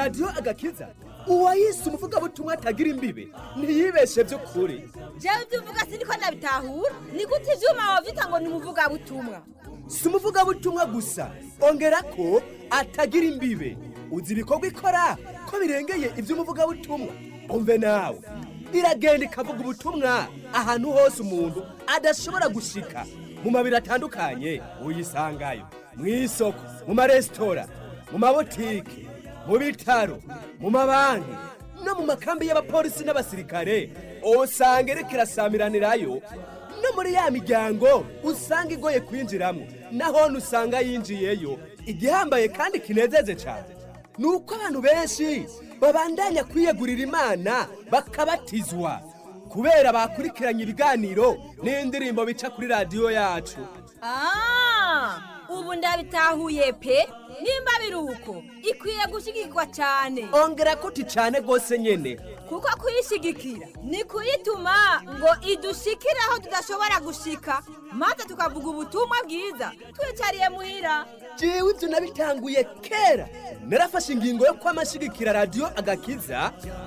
radiyo agakiza uwayise umuvugabutumwa atagira imbibe ntiyibeshe by'ukuri jewe ibyo uvuga siniko nabitahura ni gute ivyuma wavyita ngo ni umuvugabutumwa si umuvugabutumwa gusa ongera ko atagira imbibe uzi ibikorwa ikora ko birengeye iby'umuvugabutumwa umve nawe iragenda ikavuga ubutumwa ahantu hose umuntu adashobora gushika mu mabiri atandukanye uyisangayo mu isoko mu maresitora mu mabotike mu bitaro mu mabanki no mu makambi y'abapolisi n'abasirikare usanga iriko irasamiranirayo no muri ya miryango usanga igoye kwinjiramo naho usanga yinjiyeyo igihambaye kandi kinezeje cyane ni uko abantu benshi babandanya kwiyegurira imana bakabatizwa kubera bakurikiranye ibiganiro n'indirimbo bica kuri radiyo yacu Ah, ubu ndabitahuye pe nimba biri uko ikwiye gushigikirwa cyane ongera kuti cyane rwose nyine kuko kuyishigikira ni kuyituma ngo idushikire aho tudashobora gushika maze tukavuga ubutumwa bwiza twicariye muhira jewe ibyo nabitanguye kera narafashe ingingo yo kwamashigikira radiyo agakiza